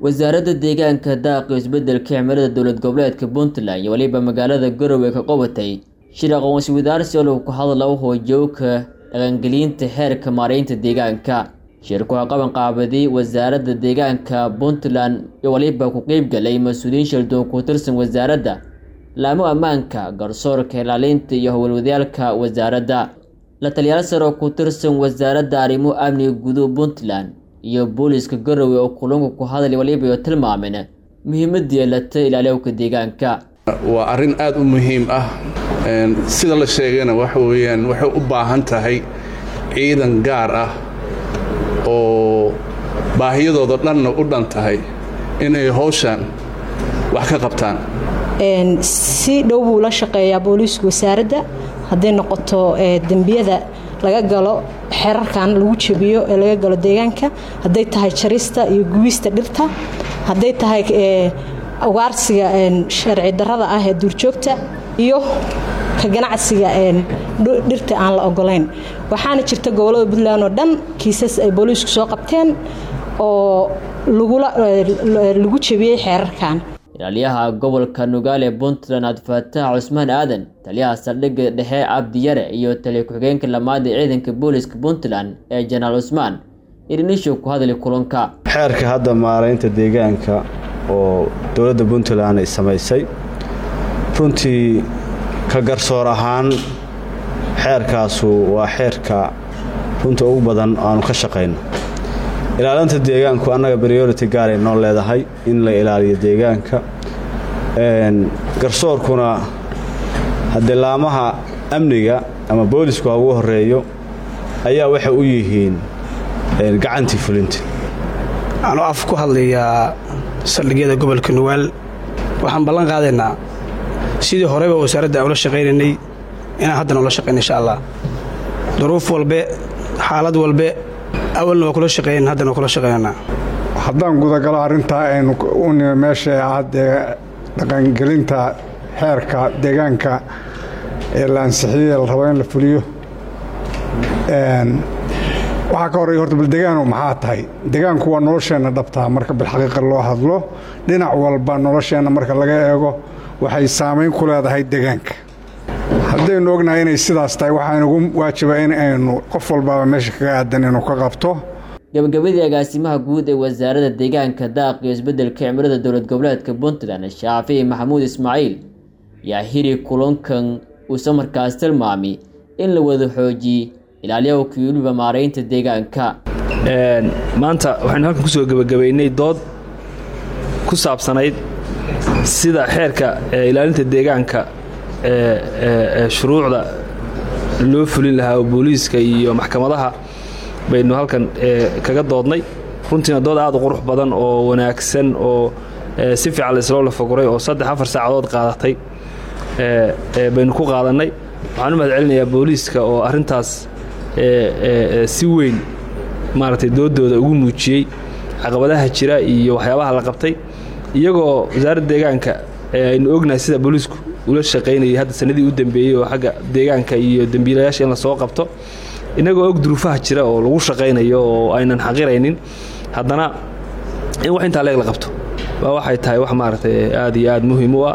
wasaaradda deegaanka daaq iyo isbeddelka cimilada dowlad goboleedka puntland iyo weliba magaalada garowe ka qabatay shir aqoonsi wadaarsi oo lagu ku hadla hoojooka dhaqangelinta xeerka maareynta deegaanka shirku waa qaban qaabaday wasaaradda deegaanka puntland iyo waliba ku qeybgalay mas-uuliyiin shaldoon ku tirsan wasaaradda laamo ammaanka garsoorka ilaalinta iyo howlwadaalka wasaaradda la taliyaal sare oo ku tirsan wasaaradda arrimo amniga guduhu puntland iyo booliiska garowe oo kulunka ku hadlay waliba iyo tilmaameen muhiimadii yeelata ilaaliyowka deegaanka waa arrin aad u muhiim ah sida la sheegayna waxa weeyaan waxay u baahan tahay ciidan gaar ah oo baahiyadooda dhanna u dhan tahay inay howshan wax ka qabtaan si dhow buu la shaqeeyaa booliisku wasaaradda hadday noqoto dembiyada laga galo xerarkan lagu jabiyo ee laga galo deegaanka hadday tahay jarista iyo gubista dhirta hadday tahay ugaarsiga sharci darada ah ee duurjoogta iyo ka ganacsiga dhirta aan la ogolayn waxaana jirta gobolada puntland oo dhan kiisas ay booliisku soo qabteen oo lagu jabiyey xeerarkan ilaaliyaha gobolka nugaale puntland cabdifataax cusmaan aadan taliyaha saldhigga dhexe cabdiyare iyo taliya ku-xigeenka lamaad ee ciidanka booliiska puntland ee janaal cusmaan irinisho ku hadlay kulanka xeerka hadda maaraynta deegaanka oo dowladda puntland ay samaysay runtii ka garsoor ahaan xeerkaasu waa xeerka runta ugu badan aanu ka shaqayno ilaalinta deegaanku annaga briority gaaray noo leedahay in la ilaaliyo deegaanka garsoorkuna haddee laamaha amniga ama boolisku ha ugu horeeyo ayaa waxay u yihiin gacantii fulinta anuu af ku hadlayaa saldhigyada gobolka nugaal waxaan ballan qaadaynaa sidii horeba wasaaradda aan ula shaqaynaynay inaan haddana ula shaqayna insha allah duruuf walbe xaalad walbe awalna waa kula shaqeeyan haddana waa kula shaqeynanaa haddaan gudagalo arrintaa aynu u nimi meesha ah dee dhaqangelinta xeerka deegaanka ee la ansixiyey la rabo in la fuliyo waxaa ka horreeya horta bal degaanu maxaa tahay degaanku waa nolosheenna dhabtaa marka bilxaqiiqa loo hadlo dhinac walba nolosheenna marka laga eego waxay saamayn ku leedahay degaanka haddaynu ognahay inay sidaas tahay waxaaynugu waajibaa in aynu qof walbaaba meesha kaga aadan inuu ka qabto gabagabadii agaasimaha guud ee wasaaradda deegaanka daaq iyo isbeddelka cimilada dowlad goboleedka puntland shaafici maxamuud ismaaciil yaa hiri kulankan uusa markaas tilmaamay in la wada xoojiyey ilaaliyowka iyo weliba maaraynta deegaanka maanta waxaynu halkan kusoo gebagabaynay dood ku saabsanayd sida xeerka ilaalinta deegaanka ee shuruucda loo fulin lahaa oo booliiska iyo maxkamadaha baynu halkan kaga doodnay runtiina dood aad u qurux badan oo wanaagsan oo si fiican laisloo lafaguray oo saddex afar saacadood qaadatay baynu ku qaadannay waxaan u mahad celinayaa booliiska oo arrintaas si weyn maaragtay doodooda ugu muujiyey caqabadaha jira iyo waxyaabaha la qabtay iyagoo wasaaradda deegaanka aynu ognahay sida booliisku ula shaqaynayay hadda sanadii u dambeeyey oo xagga deegaanka iyo dembiilayaasha in la soo qabto innagoo og duruufaha jira oo lagu shaqaynayo oo aynan xaqiraynin haddana in wax intaa leeg la qabto waa waxay tahay wax maaragtay aad iyo aad muhiim u ah